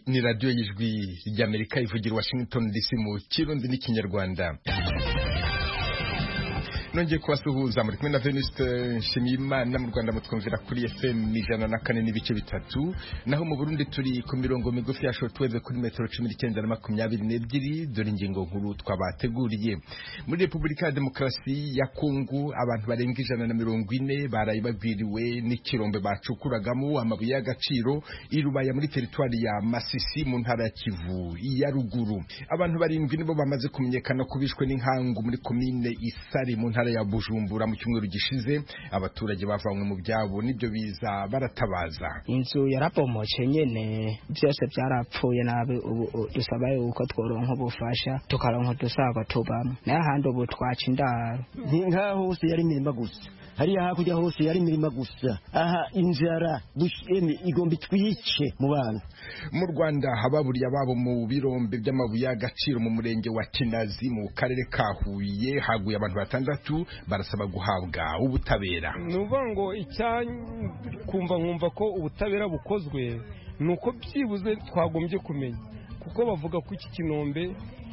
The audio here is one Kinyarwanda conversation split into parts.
ni radiyo y'ijwi ry'amerika ivugira washington dc mu kirundi n'ikinyarwanda nongeye kubasuhuza muri kumwe na venuste nshimiyimana mu rwanda mutwumvira kuri fm ijana na kane n'ibice bitatu naho mu burundi turi ku mirongo migufi ya shortwave kuri metero cumi n'icyenda na makumyabiri n'ebyiri dore ingingo nkuru twabateguriye muri repubulika ya demokarasi ya kongo abantu barenga ijana na mirongo ine baraye bagwiriwe n'ikirombe bacukuragamo amabuye y'agaciro i rubaya muri teritwari ya masisi mu ntara ya kivu ya ruguru abantu barindwi nibo bamaze kumenyekana ko bishwe n'inkangu muri komine isari mu ntara ntara ya Bujumbura mu cyumweru gishize abaturage bavanywe mu byabo nibyo biza baratabaza inzu yarapomoce nyene byose byarapfuye nabi ubu dusaba yuko tworonka ubufasha tukaronka dusaga tubamo naye ahandi ubu twaca indaro ni nkaho hose yari imirima gusa hariya hakurya hose yari imirima gusa aha inzara dusheme igomba itwice mu bana mu Rwanda hababuriye ababo mu birombe by'amabuye y'agaciro mu murenge wa Kinazi mu karere ka Huye haguye abantu batandatu barasaba guhabwa ubutabera ni ukuvuga ngo kumva nkumva ko ubutabera bukozwe ni uko byibuze twagombye kumenya kuko bavuga ko iki kinombe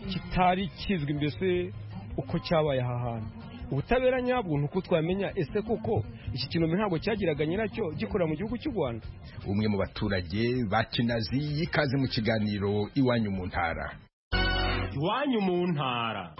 kitari kizwi mbese uko cyabaye aha hantu ubutabera nyabwo nuko twamenya ese koko iki kintu ntabwo cyagiraga nyiracyo gikorera mu gihugu cy'u Rwanda umwe mu baturage ba Kinazi yikaze mu kiganiro iwanyu mu ntara iwanyu mu ntara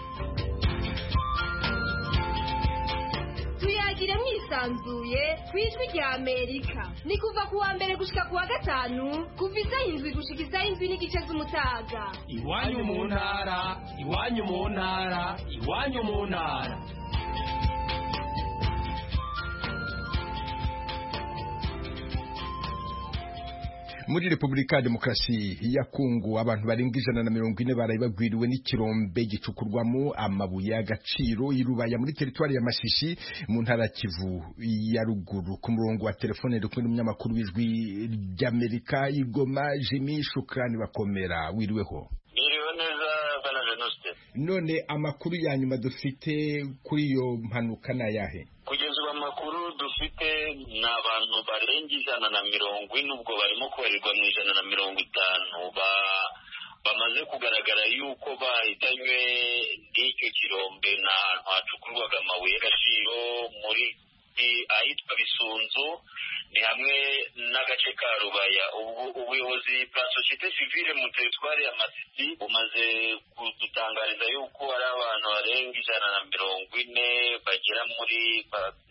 tuyagire mwisanzuye ku ijwi rya amerika ni kuva ku wa mbere gushyika ku wa gatanu kuva isaha indwi gushyika isaha indwi n'igice z'umutaga iwanyu mu ntara iwanyu mu ntara iwanyu mu ntara muri repubulika ya demokarasi ya kongo abantu barenga ijana na mirongo ine baraye bagwiriwe n'ikirombe gicukurwamo amabuye y'agaciro i rubaya muri teritwari ya mashishi mu ntara ya kivu ya ruguru ku murongo wa telefone uri kumwe n'umunyamakuru w'ijwi ry'amerika igoma jimi shukrani bakomera wiriweho biriwe neza bana venuste none amakuru ya nyuma dufite kuri iyo mpanuka ni ayahe kugeza ubu amakuru dufite ni abantu barenga ijana na mirongo ine ubwo barimo kubarirwa mu ijana na mirongo itanu bamaze kugaragara yuko bahitanywe n'icyo kirombe ni ahantu hacukurwaga amabuye y'agaciro muri ahitwa bisunzu ni hamwe n'agace ka rubaya ubuyobozi bwa sosiyete sivile mu teritwari ya masisi bumaze kudutangariza yuko hari abantu barenga ijana na mirongo ine bagera muri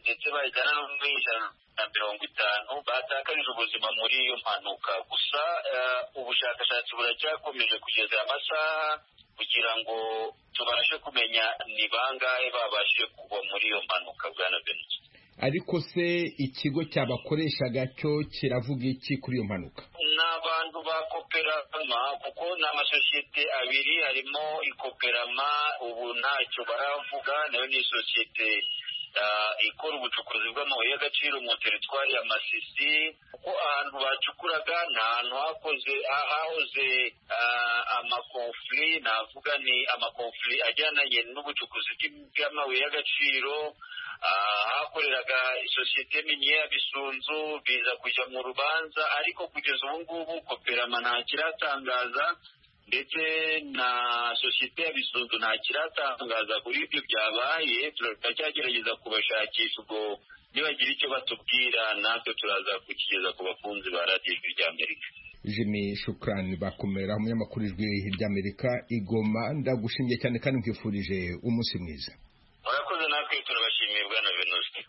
ndetse bagera no muri ijana na mirongo itanu batakarije ubuzima muri iyo mpanuka gusa ubushakashatsi buracyakomeje kugeza amasaha kugira ngo tubashe kumenya ni bangahe babashije kugwa muri iyo mpanuka bwana benshi ariko se ikigo cyabakoreshaga cyo kiravuga iki kuri iyo mpanuka ni abantu ba koperama kuko ni amasosiyete abiri harimo ikoperama ubu ntacyo baravuga nayo ni isosiyete ikora ubucukuzi bw'amabuye y'agaciro mu teritwari ya masisi kuko ahantu bacukuraga ni ahantu hakoze hahoze amakonfuri navuga ni amakonfuri ajyananye n'ubucukuzi bw'amabuye y'agaciro hakoreraga isosiyete miniya bisunzu biza kujya mu rubanza ariko kugeza ubu ngubu koperama nta kiratangaza ndetse na sosiyete ya bisunzu nta kiratangaza kuri ibyo byabaye turacyagerageza kubashakisha ubwo nibagira icyo batubwira natwe turaza kukigeza ku bakunzi ba radiyo ijwi ry'amerika jimmy shukrani bakomera umunyamakuru ijwi ry'amerika igoma ndagushimiye cyane kandi nkwifurije umunsi mwiza murakoze natwe turabashimiye bwana venuste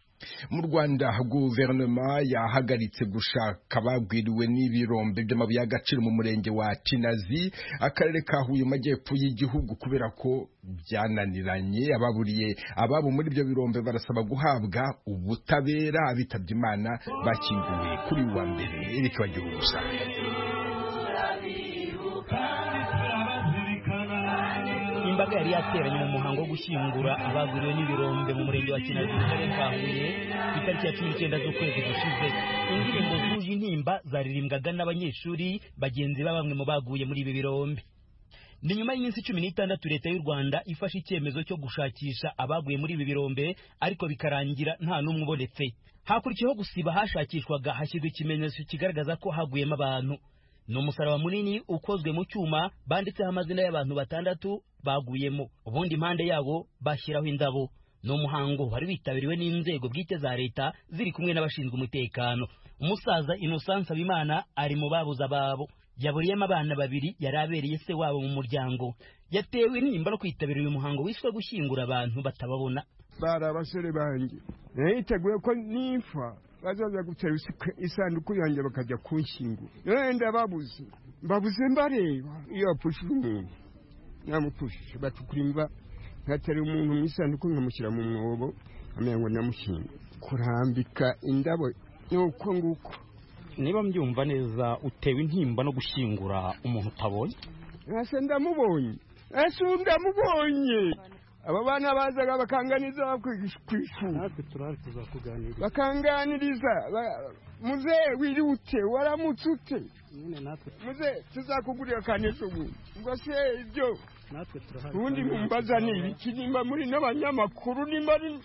mu rwanda guverinoma yahagaritse gushaka abagwiriwe n'ibirombe by'amabuye y'agaciro mu murenge wa kinazi akarere ka huye mu majyepfo y'igihugu kubera ko byananiranye ababuriye ababo muri ibyo birombe barasaba guhabwa ubutabera abitabye imana bakinguwe kuri uwa mbere erike bagira ubusa imbaga yari yateranye mu muhango wo gushyingura abaguriwe n'ibirombe mu murenge wa kinazi mu karere ka huye ku itariki ya cumi n'icyenda z'ukwezi gushize indirimbo zuje intimba zaririmbwaga n'abanyeshuri bagenzi ba bamwe mu baguye muri ibi birombe ni nyuma y'iminsi cumi n'itandatu leta y'u rwanda ifashe icyemezo cyo gushakisha abaguye muri ibi birombe ariko bikarangira nta n'umwe ubonetse hakurikiyeho gusiba hashakishwaga hashyirwa ikimenyetso kigaragaza ko haguyemo abantu ni umusaraba munini ukozwe mu cyuma banditseho amazina y'abantu batandatu baguyemo ubundi impande yabo bashyiraho indabo ni umuhango wari witabiriwe n'inzego bwite za leta ziri kumwe n'abashinzwe umutekano umusaza innocent nsabimana ari mu babuze ababo yaburiyemo abana babiri yari abereye se wabo mu muryango yatewe intimba no kwitabira uyu muhango wiswe gushyingura abantu batababona bari abasore banjye niteguye ko nipfa bazaza gutera isanduku yanjye bakajya kunshyingura wenda babuze babuze mbareba iyo bapfushije umuntu namupfushije batukura imva nkatera umuntu mu isanduku nkamushyira mu mwobo amenya ngo namushyingura kurambika indabo ni uko nguko niba mbyumva neza utewe intimba no gushyingura umuntu utabonye ese ndamubonye ese ndamubonye aba bana bazaga bakanganiza ku ishuri natwe turahari tuzakuganiriza bakanganiriza ba- muzehe wirute waramutse ute nyine natwe muzehe tuzakugurira kaneza ubu ubwo se ibyo natwe turahari ubundi mumbaza ni ibiki nimba muri n'abanyamakuru nimba ari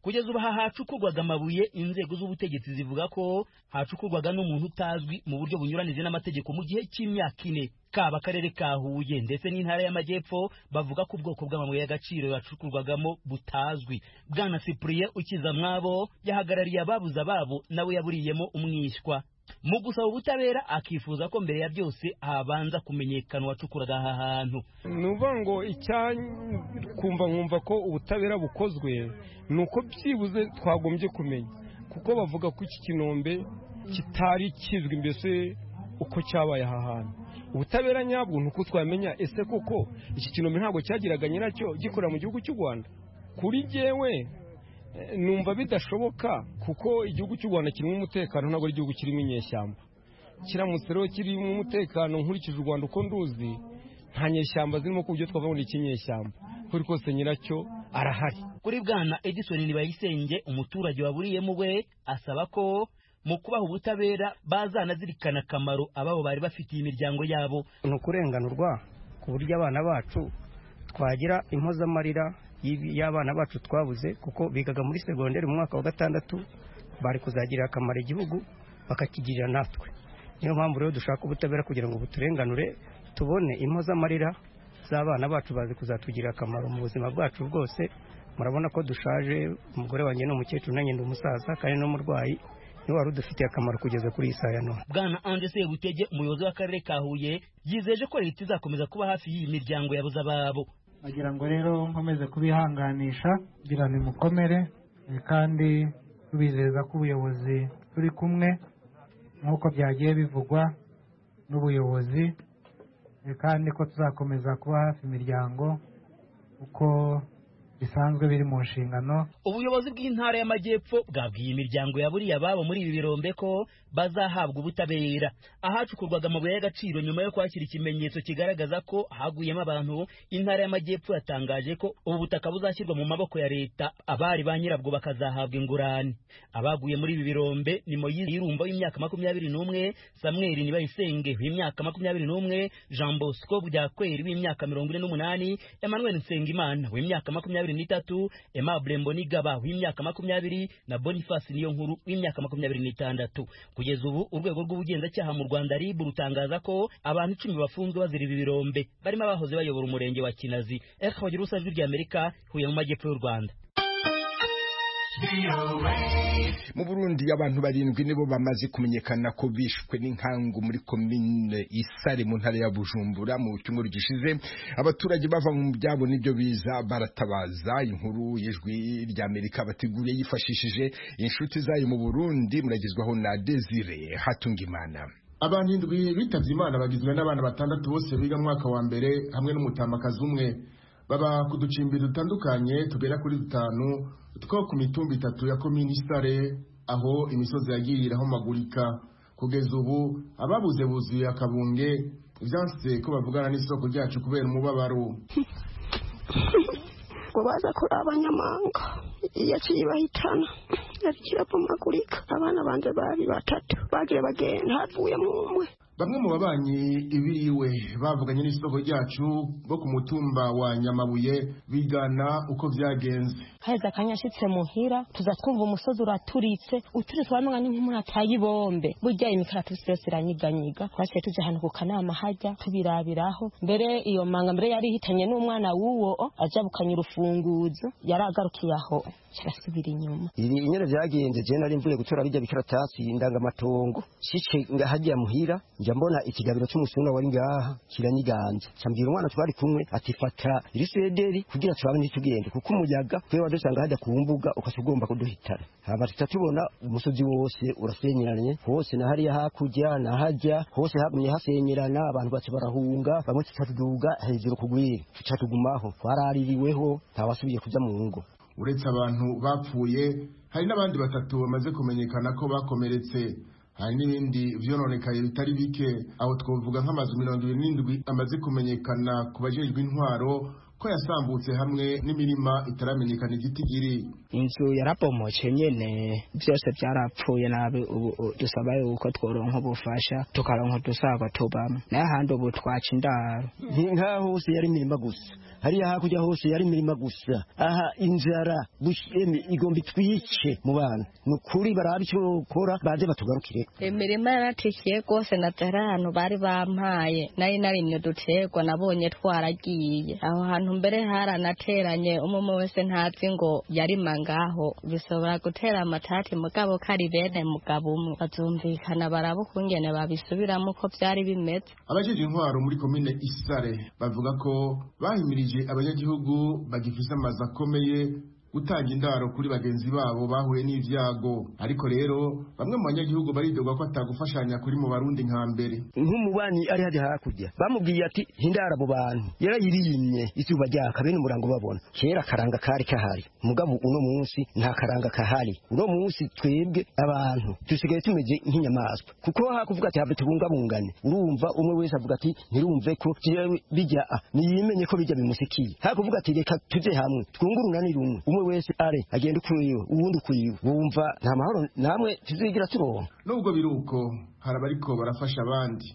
kugeza ubu aha hacukurwaga amabuye inzego z'ubutegetsi zivuga ko hacukurwaga n'umuntu utazwi mu buryo bunyuranije n'amategeko mu gihe cy'imyaka ine kaba akarere ka huye ndetse n'intara y'amajyepfo bavuga ko ubwoko bw'amabuye y'agaciro yacukurwagamo butazwi bwana cyprien ukizamwabo yahagarariye ababuze ababo nawe yaburiyemo umwishywa mu gusaba ubutabera akifuza ko mbere ya byose habanza kumenyekana uwacukuraga aha hantu ni ukuvuga ngo kumva nkumva ko ubutabera bukozwe ni uko byibuze twagombye kumenya kuko bavuga ko iki kinombe kitari kizwi mbese uko cyabaye aha hantu ubutabera nyabwo ni uko twamenya ese koko iki kinombe ntabwo cyagiraga nyiracyo gikorera mu gihugu cy'u rwanda kuri jyewe eh, numva bidashoboka kuko igihugu cy'u rwanda kirimo umutekano ntabwo ari igihugu kirimo inyeshyamba kiramutse rero kirimo umutekano nkurikije u rwanda uko nduzi nta nyeshyamba zirimo ku buryo twavuga ngo ni ikinyeshyamba kuri kose nyiracyo arahari kuri bwana edison nibayisenge umuturage waburiyemo we asaba ko mu kubaha ubutabera bazanazirikana akamaro ababo bari bafitiye imiryango yabo ni ukurenganurwa ku buryo abana bacu twagira impozamarira y'ibi- y'abana bacu twabuze kuko bigaga muri segonderi mu mwaka wa gatandatu bari kuzagirira akamaro igihugu bakakigirira natwe niyo mpamvu rero dushaka ubutabera kugira ngo buturenganure tubone impozamarira z'abana bacu bazi kuzatugirira akamaro mu buzima bwacu bwose murabona ko dushaje umugore wanjye ni umukecuru nanjye ndi umusaza kandi n'umurwayi niwe wari udufitiye akamaro kugeza kuri iyi saa ya none bwana anje sebutege umuyobozi w'akarere ka huye yizeje ko leta izakomeza kuba hafi y'iyi miryango yabuze ababo bagira ngo rero nkomeze kubihanganisha kugira ngo mukomere eh, kandi tubizeza ko ubuyobozi turi kumwe nk'uko byagiye bivugwa n'ubuyobozi eh, kandi ko tuzakomeza kuba hafi imiryango uko bisanzwe biri mu nshingano ubuyobozi bw'intara y'amajyepfo bwabwiye imiryango yaburiye ababo muri ibi birombe ko bazahabwa ubutabera ahacukurwaga amabuye y'agaciro nyuma yo kwakira ikimenyetso kigaragaza ko haguyemo abantu intara y'amajyepfo yatangaje ko ubu butaka buzashyirwa mu maboko ya leta abari ba nyirabwo bakazahabwa ingurane abaguye muri ibi birombe ni moyize yirumba w'imyaka makumyabiri n'umwe samweli nibayisenge w'imyaka makumyabiri n'umwe jean bosco byakweri w'imyaka mirongo ine n'umunani emmanuel nsengimana w'imyaka makumyabiri n'itatu Aimable Mbonigaba w'imyaka makumyabiri na Boniface Niyonkuru w'imyaka makumyabiri n'itandatu. Kugeza ubu urwego rw'ubugenzacyaha mu Rwanda RIB rutangaza ko abantu icumi bafunzwe bazira ibi birombe barimo abahoze bayobora umurenge wa Kinazi. Eric Bagirusa Ijwi rya Amerika Huye mu majyepfo y'u Rwanda. mu burundi abantu barindwi nibo bamaze kumenyekana ko bishwe n'inkangu muri komine isare mu ntara ya bujumbura mu cyumweru gishize abaturage bava mu byabo n'ibyo biza baratabaza inkuru y'ijwi ry'amerika bateguriye yifashishije inshuti zayo mu burundi muragezwaho na desire hatungimana abantu indwi bitavye imana bagizwe n'abana batandatu bose biga mu mwaka wa mbere hamwe n'umutambakazi umwe baba ku ducimbi dutandukanye tugera kuri dutanu two ku mitumba itatu ya komini isare aho imisozi yagiye irahomagurika kugeza ubu ababuze buzuye akabunge vyanse ko bavugana n'isoko ryacu kubera umubabaro ngo baza kuri abanyamanga yaciye ibahitana yari kirapomagurika abana banjye bari batatu bagiye bagenda havuyemo umwe bamwe mu babanyi ibiriwe bavuganye n'isoko ryacu bo ku mutumba wa nyamabuye bigana uko byagenze haheze akanya yashyitse muhira tuza twumva umusozi uraturitse uturitse uranoga ni nk'umuntu ataye ibombe burya imikaratutsi yose iranyiganyiga twasiye tujya ahantu ku kanama hajya tubirabiraho mbere iyo manga mbere yari ihitanye n'umwana w'uwo ajya bukanya urufunguzo yari agarukiye aho kirasubira inyuma ibi inyana byagenze je nari mvuye gutora bijya bikaratasi indangamatongo shice ngahajya muhira njya mbona ikigabiro cy'umusuna wari ngaha kiranyiganza cyambwira umwana twari kumwe ati fata iri sederi kugira tubane tugende kuko umuyaga twe wadusanga hajya ku mbuga ukase ugomba kuduhitana haba tuca tubona umusozi wose urasenyeranye hose na hariya hakurya na hajya hose hagumye hasenyerana abantu baca barahunga bamwe tuca tuduga hejuru kugwira tuca tugumaho twaraririweho ntawasubiye kuja mu ngo uretse abantu bapfuye hari n'abandi batatu bamaze kumenyekana ko bakomeretse hari n'ibindi byononekaye bitari bike aho twavuga nk'amazu mirongo irindwi n'indwi amaze kumenyekana ku bajejwe intwaro ko yasambutse hamwe n'imirima itaramenyekana igitigiri inzu yarabomoje nyene byose byarapfuye nabi ubu u- dusaba yuko tworonka ubufasha tukaronka udusaga tubamo nayo ahandi ubu twaca indaro nkaho hose yari imirima gusa hariya hakurya hose yari imirima gusa aha inzara bush- emi igomba itwice mu bantu ni ukuri barabe icyo bakora baze batugarukire imirima yaratishiye rwose na dore ahantu bari bampaye nari narimye uduterwa nabonye twaragiye aho hantu mbere haranateranye umwe wese ntazi ngo yarima ngaho bishobora gutera amatati mugabo ko ari bene mugabo umwe bazumvikana baraba ukungene babisubiramo uko byari bimeze abajejwe intwaro muri komine isare bavuga ko bahimirije abanyagihugu bagifise amazu akomeye gutanga indaro kuri bagenzi babo bahuye n'ivyago ariko rero bamwe mu banyagihugu baridogwa ko atagufashanya kuri mu barundi nka mbere nk'umubanyi ari hajya hakurya bamubwiye ati hindara abo bantu yarayirimye izuba ryaka bene umurango babona kera karanga kari kahari mugabo uno munsi nta karanga kahari uno munsi twebwe abantu dusigaye tumeze nk'inyamaswa kuko hakuvuga ati habe tubungabungane urumva umwe wese avuga ati ntirumve ko jewe bijya a niyimenye ko bijya bimusikiye hakuvuga ati reka tuje hamwe twungurunanire umwe umwe wese are agenda ukwiwe uwundi ukwiwe bumva nta mahoro namwe tuzigira turonka nubwo biri uko hari abariko barafasha abandi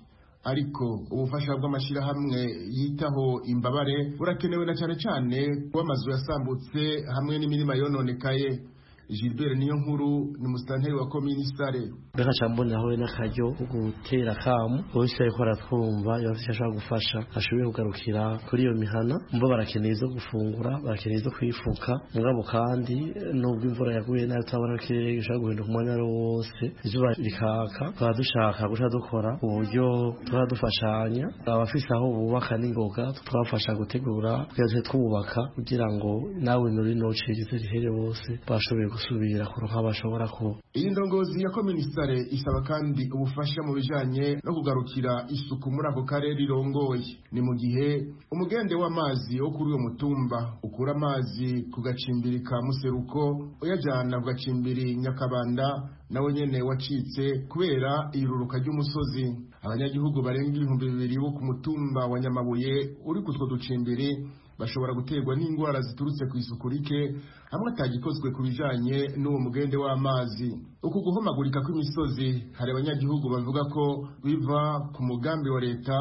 ariko ubufasha bw'amashyirahamwe yitaho imbabare burakenewe na cyane cyane kuba amazu yasambutse hamwe n'imirima yononekaye gilbert niyo nkuru ni musitanteri wa komini sare gaca mboneraho we n'akaryo ko gutera akamu wese ariko aratwumva yaba icyo ashobora gufasha ashoboye kugarukira kuri iyo mihana mba barakeneye izo gufungura barakeneye izo kwifuka mugabo kandi nubwo imvura yaguye nayo tutabona ko ikirere gishobora guhinduka umwanya ari wo wose izuba rikaka tukaba dushaka guca dukora uburyo tuba dufashanya abafise aho bubaka n'ingoga tukabafasha gutegura twese twubaka kugira ngo nawe nuri nocirize rihere bose bashoboye gusubira kuronka bashobora kuba iyi ndongozi ya kominisare isaba kandi ubufasha mu bijanye no kugarukira isuku muri ako karere irongoye ni mu gihe umugende w'amazi wo kuri uwo mutumba ukura amazi ku gacimbiri ka museruko uyajyana ku gacimbiri nyakabanda nawe nyene wacitse kubera iruruka ry'umusozi abanyagihugu barenga ibihumbi bibiri bo ku mutumba wa nyamabuye uri kutwo ducimbiri bashobora guterwa n'indwara ziturutse ku isuku rike hamwe atagikozwe ku bijanye n'uwo mugende w'amazi uku guhomagurika kw'imisozi hari abanyagihugu bavuga ko biva ku mugambi wa leta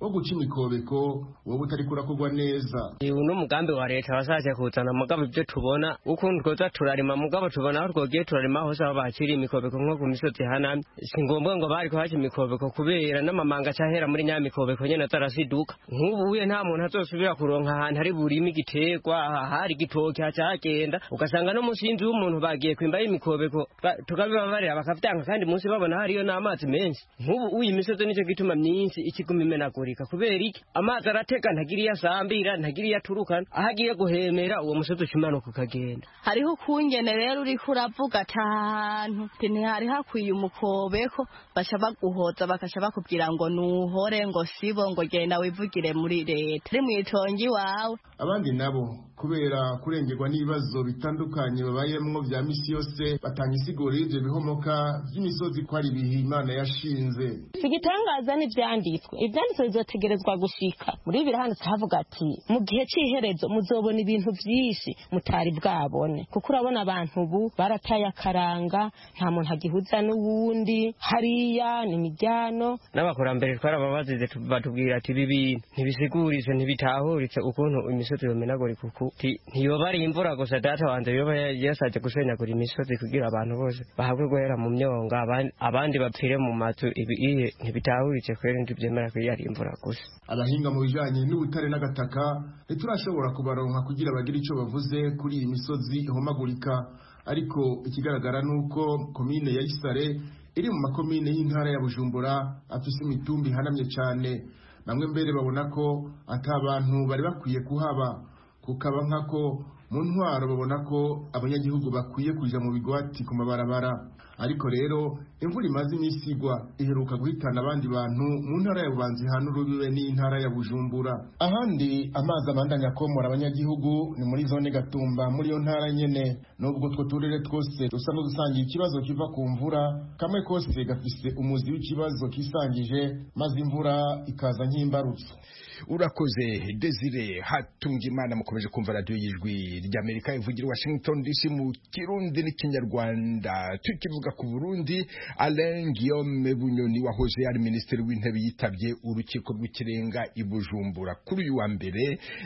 wo guca imikobeko wowe utariko urakorwa neza uyu ni umugambi wa leta washatse kuzana mugabo ibyo tubona ukuntu twoza turarima mugabo tubona aho twogiye turarima hose aho bakiriye imikobeko nko ku misozi hanamye si ngombwa ngo bari kuhaca imikobeko kubera n'amamanga cyahera muri nyamikobeko nyene atarasiduka nk'ubuye nta muntu azosubira kuronka ahantu hari burime igiterwa hari igitoki hacagenda ugasanga no munsi y'inzu y'umuntu bagiye kwimba imikobeko ba- tukabibabarira bakavyanga kandi munsi babona hariyo n'amazi menshi nk'ubu uyu imisozi nicyo gituma myinshi ikiguma imenagurika kubera iki amazi arateka ntagira iyo asambira ntagira iyo aturukana aho agiye guhemera uwo musozi ushimanuka ukagenda hariho ukungene rero uriko uravuga ati aha hantu nti ntihari hakwiye umukobeko baca baguhoza bakaca bakubwira ngo nuhore ngo sibo ngo genda wivugire muri leta uri mu itongo iwawe abandi nabo kubera kurengerwa n'ibibazo bitandukanye babayemo bya misi yose batanga isiguro y'ibyo bihomoka by'imisozi ko ari ibihe imana yashinze igitangaza n'ibyanditswe ibyanditswe bizategerezwa gushika muri bibiri handitse havuga ati mu gihe cy'iherezo muzobona ibintu byinshi mutari bwabone kuko urabona abantu ubu barataye akaranga nta muntu agihuza n'uwundi hariya ni imiryano n'abakurambere twarababazize tu- batubwira ati ibi bintu ntibisiguritse ntibitahuritse ukuntu imisozi yomenagura kuko ti ntiyoba ari imvura gusa data wanjye yoba ya- yasabye gusenyagura imisozi kugira abantu bose bahabwe guhera mu myonga aban- abandi bapfire mu mazu ibi iye ntibitahuritse kwera ntibyemera ko iyo ari imvura gusa abahinga mu bijanye n'ubutare n'agataka ntiturashobora kubaronka kugira bagire ico bavuze kuri iyi misozi ihomagurika ariko ikigaragara nuko komine ya Isare iri mu makomine y'intara ya Bujumbura afise imitumbi ihanamye cane bamwe mbere babona ko atabantu bari bakwiye kuhaba kukaba nkako mu ntwaro babona ko abanyagihugu bakwiye kuja mu bigwati ku mabarabara ariko rero imvura imaze iminsi igwa iheruka guhitana abandi bantu mu ntara ya bubanza ihana urubibe n'intara ya bujumbura ahandi amazi abandanya akomora abanyagihugu ni muri zone gatumba muri iyo ntara nyene nubwo utwo turere twose dusa n'udusangiye ikibazo kiva ku mvura kamwe kose gafise umuzi w'ikibazo kisangije maze imvura ikaza nk'imbarutso urakoze desire hatunga imana mukomeje kumva radiyo y'ijwi ry'amerika ivugira i washington dc mu kirundi n'ikinyarwanda tukivuga ku burundi alain guillaume bunyoni wahoze ari minisitiri w'intebe yitabye urukiko rw'ikirenga i bujumbura kuri uyu wa mbere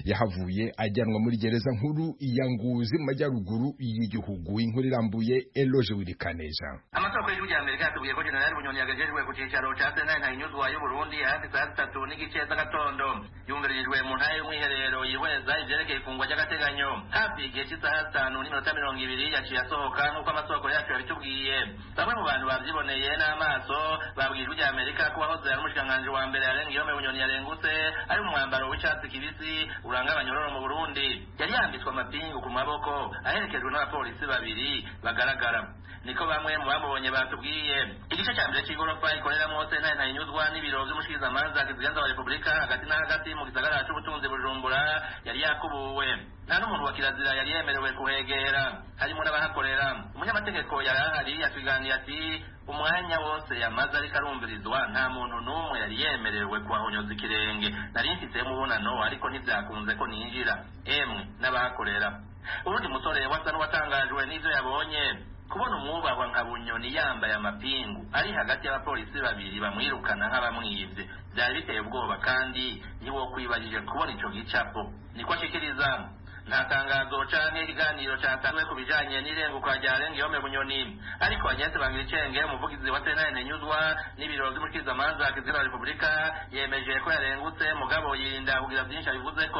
yahavuye ajyanwa muri gereza nkuru ya nguzi mu majyaruguru y'igihugu inkuru irambuye eloge wirikaneza amasoko y'igihugu cya amerika yatubwiye ko jenerali bunyoni yagejejwe ku cyicaro cya sena ntahinyuzwa y'uburundi ahandi saa zitatu n'igice z'agatondo yunganirijwe mu ntara y'umwiherero yihweza ibyerekeye ifungwa ry'agateganyo hafi igihe cy'isaha zitanu n'iminota mirongo ibiri yaciye asohoka nk'uko amasoko yacu yabitubwiye bamwe mu bantu babyiboneye n'amaso babwiye ijwi rya amerika ko wahoze ari umushikiranganji wa mbere yarenga iyo bunyoni yarengutse ari mu mwambaro w'icyatsi kibisi uranga abanyororo mu burundi yari yambitswe amapingu ku maboko aherekejwe n'abapolisi babiri bagaragara niko bamwe mu bamubonye batubwiye igice cya mbere cy'igorofa ikoreramo sentare ntayinyuzwa n'ibiro by'umushikirizamanza kiziganza wa repubulika hagati na hagati mu gisagara cy'ubutunzi bujumbura yari yakubuwe nta n'umuntu wa kirazira yari yemerewe kuhegera harimo n'abahakorera umunyamategeko yari ahari yatuganiriye ati umwanya wose yamaze ariko arumvirizwa nta muntu n'umwe yari yemerewe kuhahonyoza ikirenge nari mfite umubonano ariko ntibyakunze ko ninjira emwe n'abahakorera urundi musore wasa n'uwatangajwe n'ibyo yabonye kubona umwubahwa nka bunyoni yambaye amapingu ari hagati y'abapolisi babiri bamwirukana nk'abamwibye byari biteye ubwoba kandi niwo kwibagije kubona ico gicapo niko ashikiriza nta tangazo canke ikiganiro catanzwe ku bijanye n'irenguka rya Lengiyome Bunyoni ariko Agnese Bangiricenge umuvugizi wa CNN Newswa n'ibiro vy'umushikirizamanza kizira Repubulika yemeje ko yarengutse mugabo yirinda kugira vyinshi abivuzeko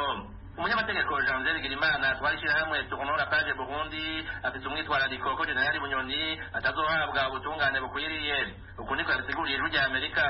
umunyamategeko jean pierre girimana twari shyirahamwe tukunora paje burundi afite umwitwarariko ko jenerali bunyoni atazohabwa ubutungane bukwiriye uku niko yabisiguriye ijwi rya amerika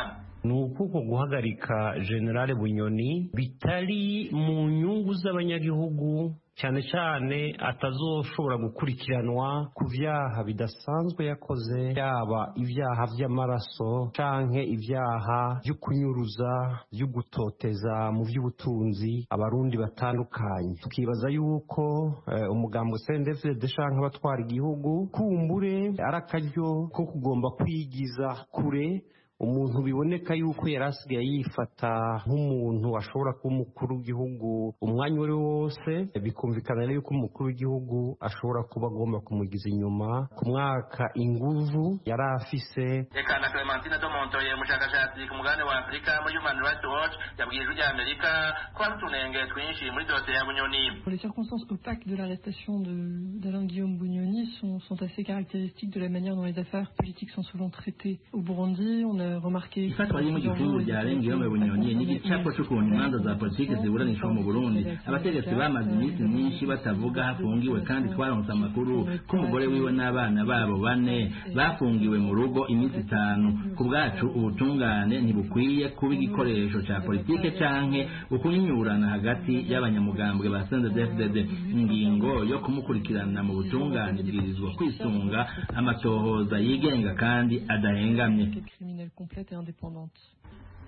ni ukuko guhagarika generale bunyoni bitari mu nyungu z'abanyagihugu cyane cyane atazoshobora gukurikiranwa ku byaha bidasanzwe yakoze yaba ibyaha by'amaraso canke ibyaha byo kunyuruza byo gutoteza mu by'ubutunzi abarundi batandukanye tukibaza yuko eh, umugambo CNDD-FDD canke abatwara igihugu kumbure ari akaryo ko kugomba kwigiza kure umuntu biboneka yuko yari asigaye yifata nk'umuntu ashobora kuba umukuru w'igihugu umwanya uwo ari wo wose bikumvikana rero yuko umukuru w'igihugu ashobora kuba agomba kumugiza inyuma ku mwaka inguvu yari afise reka na clementine domontoye umushakashatsi ku mugabane wa afurika muri human rights watch yabwiye ijwi rya amerika ko hari utunenge twinshi muri dosiye ya bunyoni Les circonstances opaques de l'arrestation de- d'Alain Guillaume Bugnoni sont, sont assez caractéristiques de la manière dont les affaires politiques sont souvent traitées au Burundi. On a remarqué. ifatwa ry'ingufu rya Guillaume bunyoni ni igicapo cy'ukuntu imanza za politiki ziburanishwa mu burundi abategetsi bamaze iminsi myinshi batavuga hafungiwe kandi twaronse amakuru ko umugore wiwe n'abana babo bane bafungiwe mu rugo iminsi itanu ku bwacu ubutungane ntibukwiye kuba igikoresho cya politike canke ukunyinyurana hagati y'abanyamugambwe ba CNDD-FDD ingingo yo kumukurikirana mu butungane ibwirizwa kwisunga amatohoza yigenga kandi adahengamye criminelle complète et indépendante.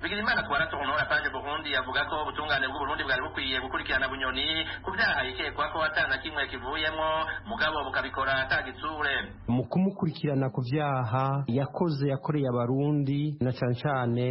bigirimana twaratonora paje burundi yavuga ko ubutungane bw'uburundi bwari bukwiye gukurikirana bunyoni ku byaha yikekwa ko atana kimwe kivuyemo mugabo bukabikora atagitsure mu kumukurikirana ku byaha yakoze yakoreye abarundi na cyane cyane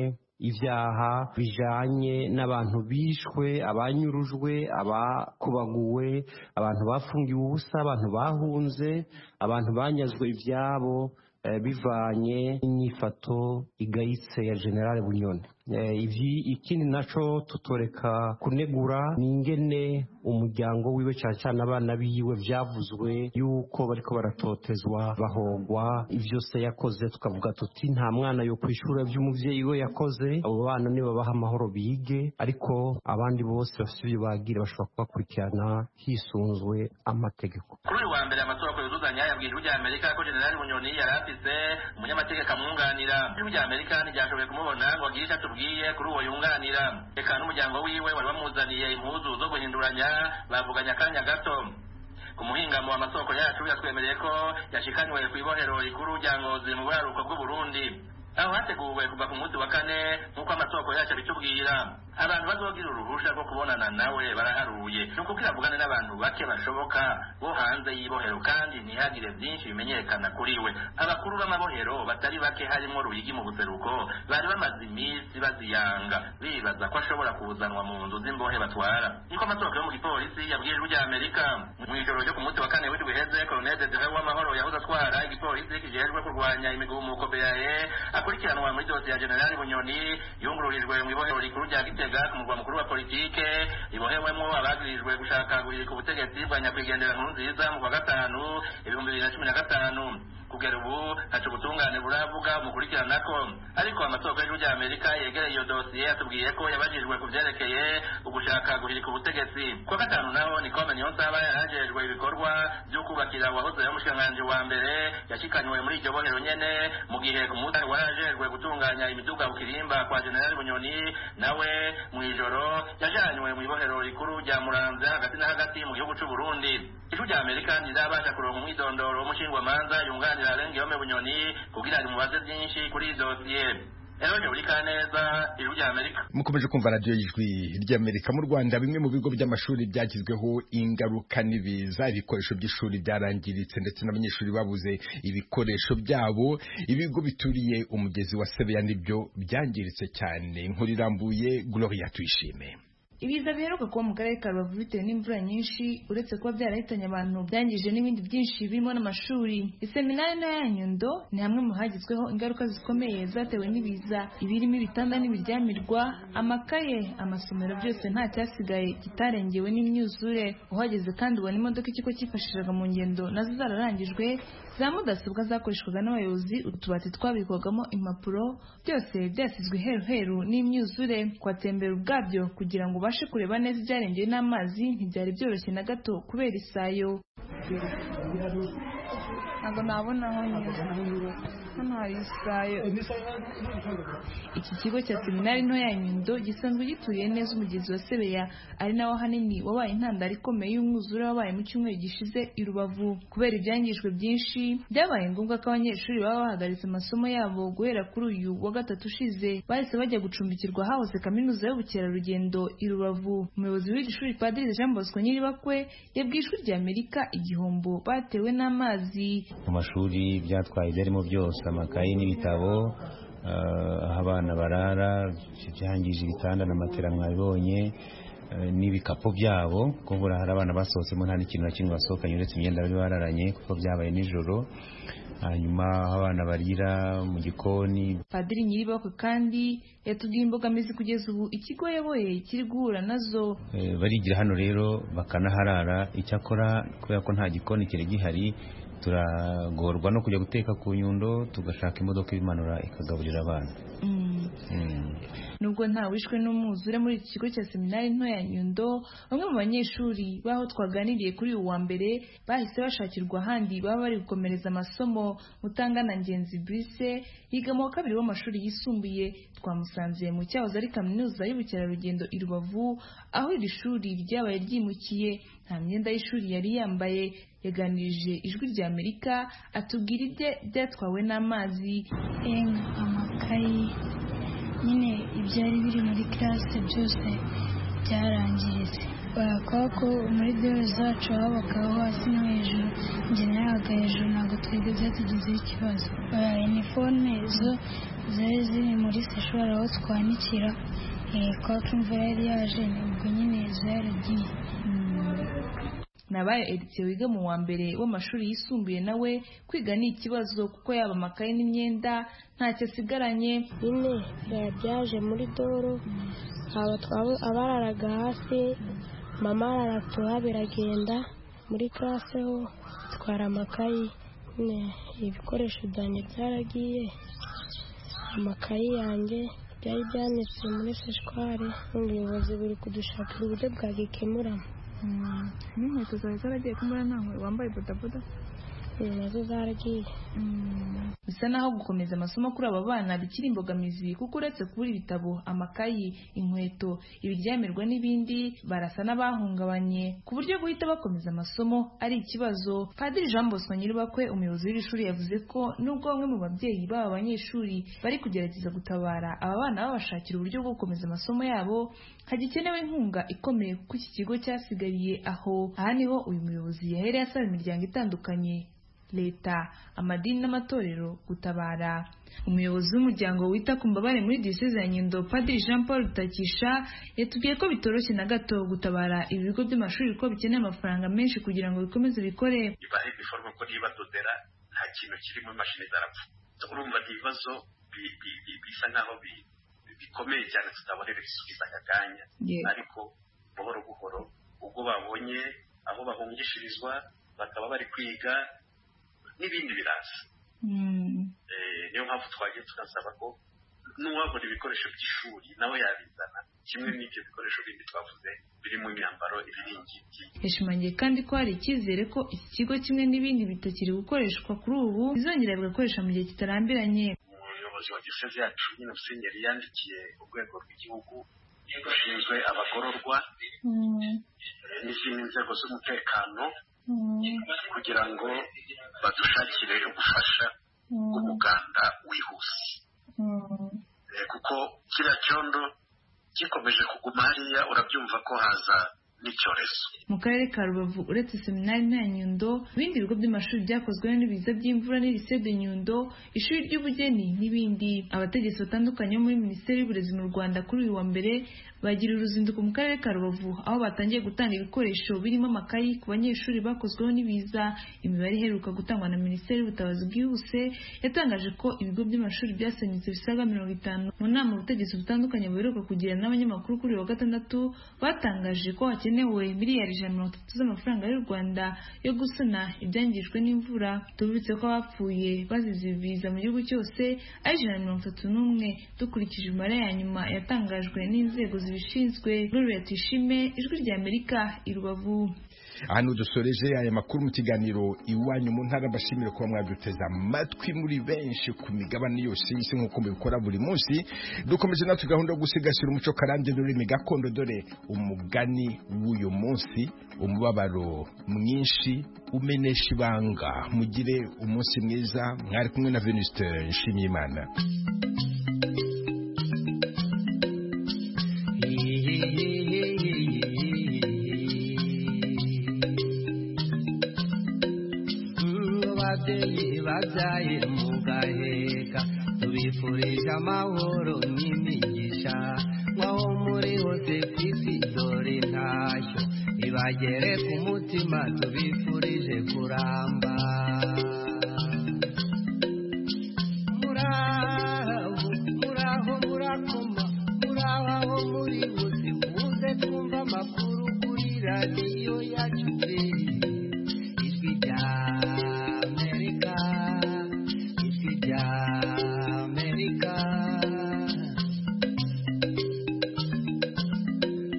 ibyaha bijanye n'abantu bishwe abanyurujwe abakubaguwe abantu bafungiwe ubusa abantu bahunze abantu banyazwe ibyabo eh, bivanye n'inyifato igayitse ya generale bunyoni Eh, ibi ikindi naco tutoreka kunegura n'ingene umuryango wiwe cyane cyane abana biwe byavuzwe yuko bariko baratotezwa bahogwa ibyo se yakoze tukavuga tuti nta mwana yo kwishura by'umuvyeyi we yakoze abo bana nibabaha amahoro bige ariko abandi bose bafite ibyo bagira bashobora kubakurikirana hisunzwe amategeko kuri uyu wa mbere amatora ku yuzuzanya yabwira ijwi rya amerika ko generali bunyoni yari afise umunyamategeko amwunganira ijwi rya amerika ntiryashoboye kumubona ngo agire icyo atubwiye kuri uwo yunganira reka n'umuryango wiwe wari wamuzaniye impuzu zo guhinduranya bavuganye akanya gato ku muhingamo w'amasoko yacu yatwemereye ko yashikanywe ku ibohero rikuru rya ngozi mu buraruko bw'uburundi aho hateguwe kuva ku munsi wa kane nk'uko amasoko yacu abitubwira abantu bazogira uruhusha rwo kubonana nawe baraharuye ni ukubwira avugane n'abantu bake bashoboka bo hanze y'ibohero kandi ntihagire byinshi bimenyekana kuri we abakuru b'amabohero batari bake harimo ruyigi mu buseruko bari bamaze iminsi baziyanga bibaza ko ashobora kuzanwa mu nzu z'imbohe batwara niko amasoko yo mu gipolisi yabwiye ijwi rya amerika mu ijoro ryo ku munsi wa kane w'indwi iheze koloneli desire w'amahoro yahoze atwara igipolisi kijejwe kurwanya imigumuko beae akurikiranwa muri dosiye ya generali bunyoni yungururijwe mu ibohero rikuru rya gitega ku murwa mukuru wa politike ibohewemo abagirijwe gushaka guhirika ubutegetsi bwa nyakwigendera nkuru nziza mu kwa gatanu ibihumbi bibiri na cumi na gatanu kugera ubu haca ubutungane buravuga umukurikirana ko ariko amasoko y'ijwi rya amerika yegereye iyo dosiye yatubwiye ko yabajijwe ku byerekeye ugushaka guhirika ubutegetsi ku wa gatanu naho nikome niyo nsaba yarajejwe ibikorwa byo kubakira uwahoze ari umushikiranganji wa mbere yashikanywe muri iryo bohero nyene mu gihe ku munsi warajejwe gutunganya imiduga mu kirimba kwa generali bunyoni nawe mu ijoro yajanywe mu ibohero rikuru rya muramvya hagati na hagati mu gihugu c'uburundi ijwi rya amerika ntirabasha kuronka umwidondoro w'umushingwamanza yunganira arengeyome bunyoni kugira rimubaze byinshi kuri iyi dosiye Eroge Urikaneza, ijwi rya Amerika. mukomeje kumva radiyo y'ijwi ry'amerika mu rwanda bimwe mu bigo by'amashuri byagizweho ingaruka n'ibiza ibikoresho by'ishuri byarangiritse ndetse n'abanyeshuri babuze ibikoresho byabo ibigo bituriye umugezi wa sebeya nibyo byangiritse cyane inkuru irambuye gloria tuyishime ibiza biheruka kuba mu karere ka rubavu bitewe n'imvura nyinshi uretse kuba byarahitanye abantu byangije n'ibindi byinshi birimo n'amashuri iseminari ntoya ya nyundo ni hamwe mu hagizweho ingaruka zikomeye zatewe n'ibiza ibirimo ibitanda n'ibiryamirwa amakaye amasomero byose nta cyasigaye kitarengewe n'imyuzure uhageze kandi ubona imodoka ikigo cyifashishaga mu ngendo nazo zararangijwe za mudasobwa zakoreshwaga n'abayobozi utubati twabikwagamo impapuro byose byasizwe heruheru n'imyuzure kwatembera ubwabyo kugira ngo ubashe kureba neza ibyarengeye n'amazi ntibyari byoroshye na gato kubera isayo ntabwo nabona aho nyura hano hari isayo iki kigo cya seminari nto ya nyundo gisanzwe gituye neza umugezi wa sebeya ari nawo ahanini wabaye intandaro ikomeye y'umwuzure wabaye mu cyumweru gishize i rubavu kubera ibyangijwe byinshi byabaye ngombwa ko abanyeshuri baba bahagaritse amasomo yabo guhera kuri uyu wa gatatu ushize bahise bajya gucumbikirwa hahoze kaminuza y'ubukerarugendo i rubavu umuyobozi w'iri shuri padiri jean bosco nyiribakwe yabwiye ijwi rya amerika igihombo batewe n'amazi mu mashuri byatwaye ibyarimo byose amakaye n'ibitabo aho abana barara byangije ibitanda na matera mwabibonye n'ibikapu byabo kuko buriya hari abana basohotsemo nta n'ikintu na kimwe basohokanye uretse imyenda bari bararanye kuko byabaye nijoro hanyuma aho abana barira mu gikoni padiri nyiribakwe kandi yatubwiye imbogamizi kugeza ubu ikigo yayoboye kiri guhura nazo barigira hano rero bakanaharara icyakora kubera ko nta gikoni kiri gihari turagorwa no kujya guteka ku nyundo tugashaka imodoka ibimanura ikagaburira abana nubwo nta wishwe n'umwuzure muri iki kigo cya seminari nto ya nyundo bamwe mu banyeshuri baho twaganiriye kuri uyu wa mbere bahise bashakirwa ahandi baba bari gukomereza amasomo mutangana ngenzi brise yiga mu wa kabiri w'amashuri yisumbuye twamusanze mu cyahoze ari kaminuza y'ubukerarugendo i rubavu aho iri shuri ryabaye ryimukiye nta myenda y'ishuri yari yambaye yaganirije ijwi rya amerika atubwira ibye byatwawe n'amazi amakayi nyine ibyari biri muri classe byose byarangiritse barakora ko muri biro zacu habagaho hasi no hejuru njye nabaga hejuru ntabwo twigeze tugizeho ikibazo baraye iniforme zo zari ziri muri seshwari aho twanikira eh, kwa ko imvura yari yaje nibwo nyine zaragiye nabaye editiye wiga mu wa mbere w'amashuri yisumbuye nawe kwiga ni ikibazo kuko yaba amakaye n'imyenda ntacyo asigaranye nyine byari byaje muri doro aba twaba abararaga hasi mama arara tuha biragenda muri classe ho twara amakayi nyine ibikoresho byanjye byaragiye amakayi yanjye byari byanitse muri seshwari ubuyobozi buri kudushakira uburyo bwagikemuramo n'inkweto zawe zaragiye ko mbona nta nkweto wambaye bodaboda nazo zaragiye bisa naho gukomeza amasomo kuri aba bana bikiri imbogamizi kuko uretse kubura ibitabo amakayi inkweto ibiryamirwa n'ibindi barasa n'abahungabanye ku buryo guhita bakomeza amasomo ari ikibazo padiri jean bosco nyirubakwe umuyobozi w'iri shuri yavuze ko nubwo bamwe mu babyeyi b'aba banyeshuri bari kugerageza gutabara aba bana babashakira uburyo bwo gukomeza amasomo yabo hagikenewe inkunga ikomeye kuko iki kigo cyasigariye aho aha niho uyu muyobozi yahereye asaba imiryango itandukanye leta amadini n'amatorero gutabara umuyobozi w'umuryango wita ku mbabare muri diyoseze ya nyundo padiri jean paul rutakisha yatubwiye ko bitoroshye na gato gutabara ibi bigo by'amashuri ko bikeneye amafaranga menshi kugira ngo bikomeze bikore ibahe biforwa ko niba dodera nta kintu kiri mu mashini zarapfa urumva ni ibibazo bi- bi- bi- bisa nk'aho bi- bikomeye cyane tutabonera ibisubizo aka kanya ariko buhoro buhoro ubwo babonye aho bahungishirizwa bakaba bari kwiga n'ibindi biraza Eh, niyo mpamvu twagiye tunasaba ko n'uwabona ibikoresho by'ishuri nawe yabizana kimwe n'ibyo bikoresho bindi twavuze birimo imyambaro ibiringiti yashimangiye kandi ko hari icyizere ko iki kigo kimwe n'ibindi bitakiri gukoreshwa kuri ubu bizongera bigakoresha mu gihe kitarambiranye umuyobozi wa gisozi yacu nyine musenyeri yandikiye urwego rw'igihugu rushinzwe abagororwa eh, n'izindi nzego z'umutekano kugira ngo badushakire ubufasha bw'umuganda wihuse Eh, kuko kiriya cyondo gikomeje kuguma hariya urabyumva ko haza n'icyorezo mu karere ka rubavu uretse seminari nta nyundo ibindi bigo by'amashuri byakozweho n'ibiza by'imvura n'ibise de nyundo ishuri ry'ubugeni n'ibindi abategetsi batandukanye bo muri minisiteri y'uburezi mu rwanda kuri uyu wa mbere bagira uruzinduko mu karere ka rubavu aho batangiye gutanga ibikoresho birimo amakayi ku banyeshuri bakozweho n'ibiza imibare iheruka gutangwa na minisiteri y'ubutabazi bwihuse yatangaje ko ibigo by'amashuri byasenyutse bisaga mirongo itanu mu nama ubutegetsi butandukanye buheruka kugirana n'abanyamakuru kuri uyu wa gatandatu batangaje ko hakenewe miliyari ijana na mirongo itatu z'amafaranga y'u rwanda yo gusana ibyangijwe n'imvura tubibutse ko abapfuye bazize ibiza mu gihugu cyose ari ijana na mirongo itatu n'umwe dukurikije imibare ya nyuma yatangajwe n'inzego zibishinzwe gloria tuyishime ijwi rya amerika i rubavu ahantu dusoreje aya makuru mu kiganiro iwanyu mu ntara mbashimire kuba mwaduteze amatwi muri benshi ku migabane yose y'isi nk'uko mubikora buri munsi dukomeje natwe gahunda yo gusigasira umuco karande n'ururimi gakondo dore umugani w'uyu munsi umubabaro mwinshi umenesha ibanga mugire umunsi mwiza mwari kumwe na venuste nshimiyimana ababyeyi babyaye mugaheka tubifurije amahoro n'imigisha nkaho muri hose ku isi dore ntashyo ibagere ku mutima tubifurije kuramba muraho muraho murakoma muraho aho muri bose muze twumva amakuru kuri radiyo yacu pe. ijwi rya amerika ijwi rya amerika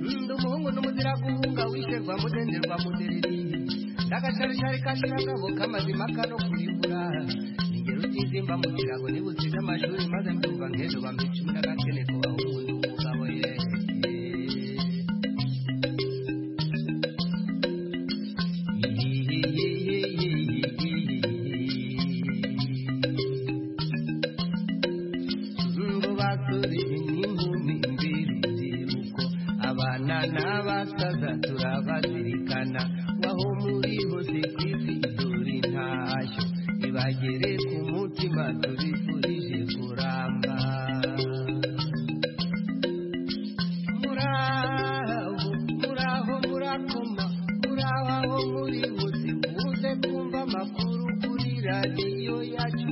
ndi umuhungu n'umuzira guhunga wisherwa mudenderwa mudereri n'agasharishari kashiragabo k'amazima kano kuribura ingero utizimba mugira ngo nibusize amashuri maze ndumva nk'ejo bambi cumi n'agakene ku bahungu n'umugabo ye ngo basubire inyuma tubifurije kuramba muraho muraho murakoma muraho aho muri buze muze kumva amakuru kuri radiyo yacu